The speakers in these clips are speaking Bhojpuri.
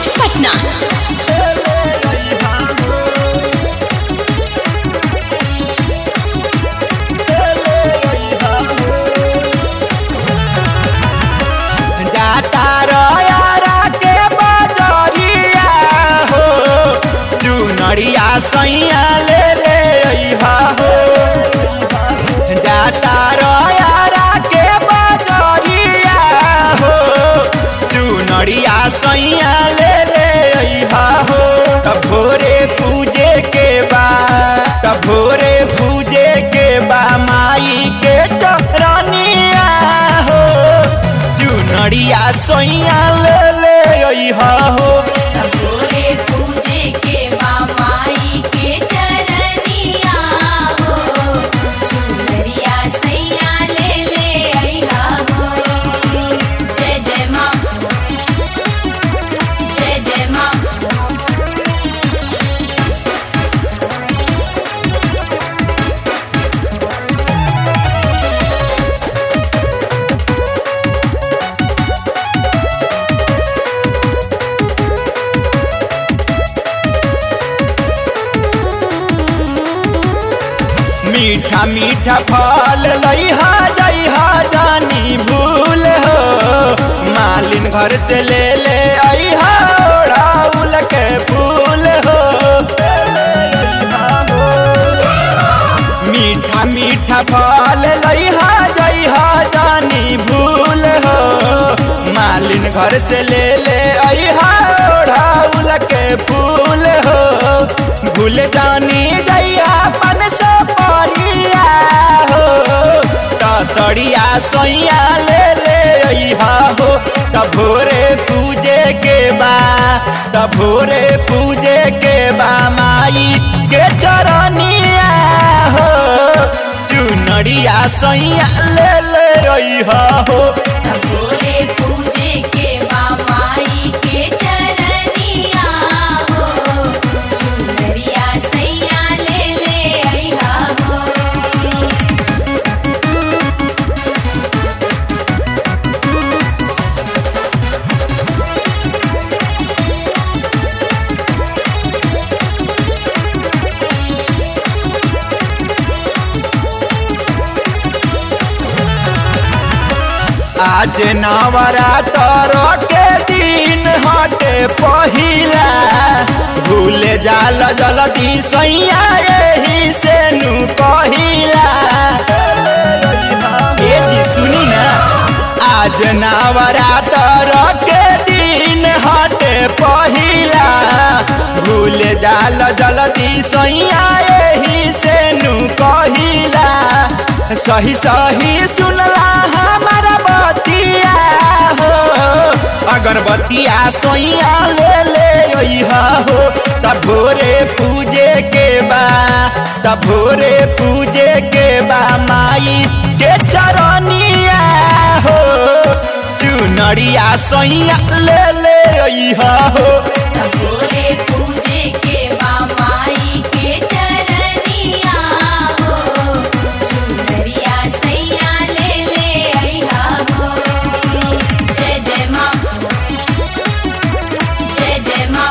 मार्केट पटना जाता रयारा के बजरिया हो चुनरिया सैया ले ले अइहा हो जाता रयारा के बजरिया हो चुनरिया सैया ले ले अइहा हो तब भोरे पूजे के बा तब भोरे पूजे के बा माई के चरनिया हो चुनरिया सोइया ले ले अइहा हो भोरे पूजे के मामाई के चरनिया हो चुनरिया सैया ले ले अइहा हो जय जय माँ जय जय माँ मीठा मीठा फल लइहा जइहा जानी भूल हो मालिन घर से ले ले अइहा ओढ़ाउल के फूल हो मीठा मीठा फल लइहा जइहा जानी भूल हो मालिन घर से ले ले अइहा ओढ़ाउल के फूल हो भूल जानी जइहा पन सो परिया हो तसड़िया सोइया ले ले अइहा हो तब भोरे पूजे के बा तब भोरे पूजे के बा माई के चरनिया हो चुनरिया सोइया ले ले अइहा हो भोरे पूजे के मामाई के चरनिया हो चुनरिया सैया ले ले अइहा हो आज नवरात्र के दिन हटे पहिला भूल जाल जल्दी सैया यही से नु पहिला ए जी सुनी ना आज नवरात्र के दिन हटे पहिला भूल जाल जल्दी सैया यही से नु कहिला सही सही सुनला हमारा बतिया हो अगरबत्तिया सोइया ले ले अइहा हो तब भोरे पूजे के बा तब भोरे पूजे के बा माई के चरनिया हो चुनरिया सोइया ले ले अइहा हो भोरे पूजे के मामाई के चरनिया हो चुनरिया सैया ले ले अइहा हो जय जय माँ जय जय माँ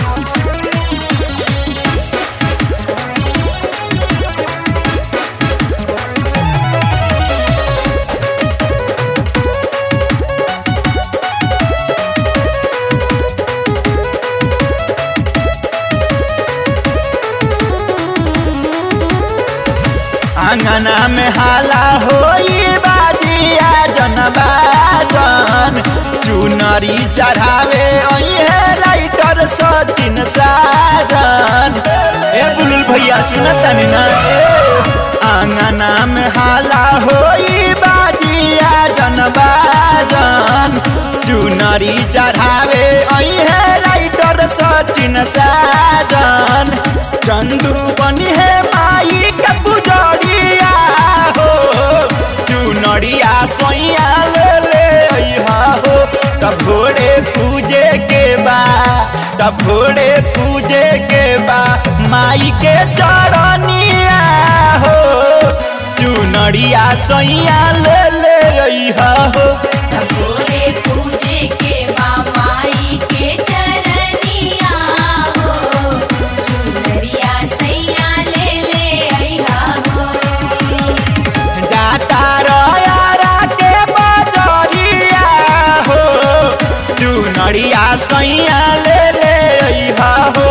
आंगना में हाला होई बाजिया जनबाजन चुनरी चढ़ावे है राइटर सचिन साजन ए बुलुल भैया सुनतनी ना आंगना में हाला होई बाजिया जनबाजन चुनरी चढ़ावे है राइटर सचिन साजन चंदू बनी है माई के पुजरिया हो चुनरिया सोइया ले ले अइहा हो तब भोरे पूजे के बा तब भोरे पूजे के बा माई के चरनिया हो चुनरिया सोइया ले ले अइहा हो भोरे पूजे के मामाई के चरनिया सैया ले ले अइहा हो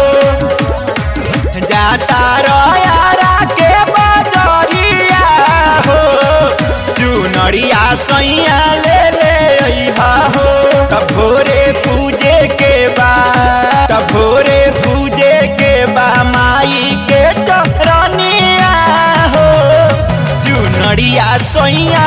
जाता रयारा के बजरिया हो चुनरिया सैया ले ले अइहा हो तब भोरे पूजे के बा तब भोरे पूजे के बा माई के टरनिया हो चुनरिया सैया